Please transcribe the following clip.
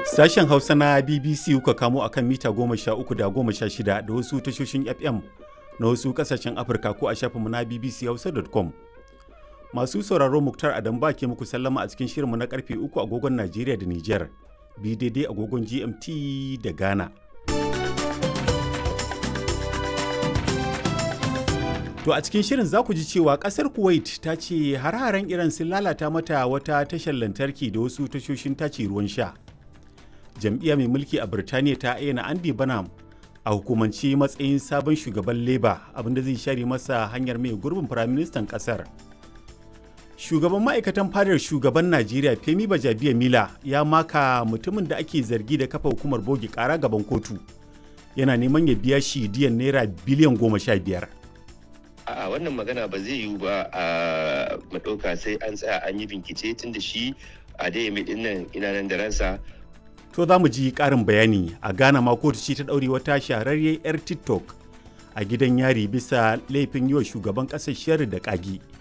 Sashen Hausa na BBC kuka kamo akan mita goma sha uku da goma sha shida da wasu tashoshin FM na wasu kasashen Afirka ko a shafinmu na bbchausa.com. Masu sauraro Muktar Adam ba ke muku sallama a cikin shirinmu na karfe uku agogon Najeriya da Nijar, bi daidai agogon GMT da Ghana. To a cikin shirin za ku ji cewa kasar Kuwait ta ce har-haren Iran sun lalata mata wata tashar lantarki da wasu tashoshin tace ruwan sha. Jam'iyya mai mulki a Birtaniya ta ayyana Andy Banham a hukumance matsayin sabon shugaban Labour abinda zai share masa hanyar mai gurbin firaministan kasar. Shugaban ma'aikatan fadar shugaban Najeriya Femi Bajabiya Mila ya maka mutumin da ake zargi da kafa hukumar bogi kara gaban kotu. Yana neman ya biya shi diyan naira biliyan goma sha biyar. A'a wannan magana ba zai yiwu ba a maɗauka sai an tsaya an yi bincike tun da shi a daya mai dinnan ina nan da ransa. To za mu ji ƙarin bayani a Ghana ma kotu ce ta ɗaure wata shahararriyar 'yar TikTok a gidan yari bisa laifin yi wa shugaban ƙasar shari da ƙagi.